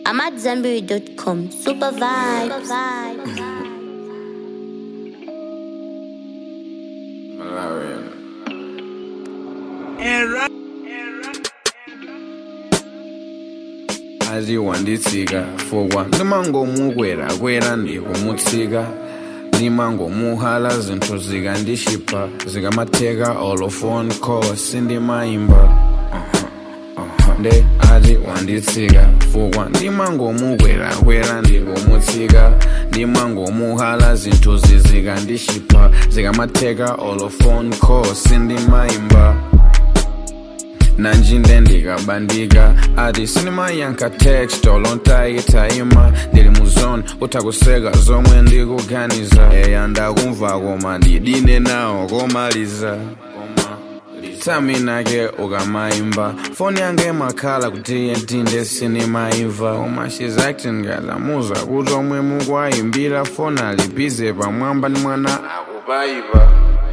AmadZanbury.com. Super vibes. Malaria. aziwanditsika fokwa ndimangomukwera kwera ndikumutsika ndimangomuhala zinthu zikandishipa zikamatheka olofone call sindimayimba nde ati wanditsika fokwa ndimangomukwera kwera ndikumutsika ndimangomuhala zinthu zizikandishipa zikamatheka olofone call sindimayimba nanjinde ndikabandika ati sinimayankha text olontayitayima ndili mu zone utakuseka zomwe ndikuganiza eya ndakumva koma ndidine nawo komaliza taminake ukamayimba foni yange makhala kuti yentinde sinimayimva koma shes acting ngalamuza kuti omwe mukwayimbira foni alibize pamwamba ndi mwana akupayipa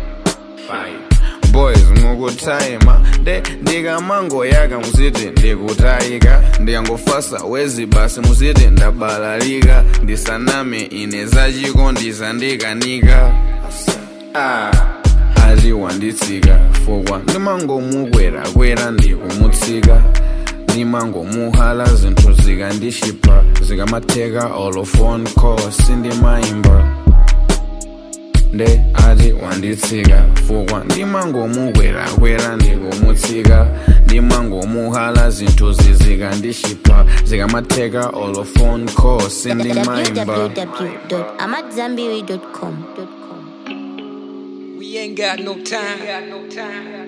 boys mukutayima de ndikamangoyaka muziti ndikutayika ndikangofasa wezi basi muziti ndabalalika ndisaname ine zachiko ndizandikanika ah. ati wanditsika fokwa ndimangomukwera kwera ndikumutsika ndimangomuhala zinthu zikandishipa zikamatheka olofone call sindimayimba nde ati wanditsika fokwa ndimangomukwera kwera ndikumutsika ndimangomuhala zinthu zizikandishipa zikamatheka olofone call sindimayimba www.amadzanbury.com. We ain't got no time.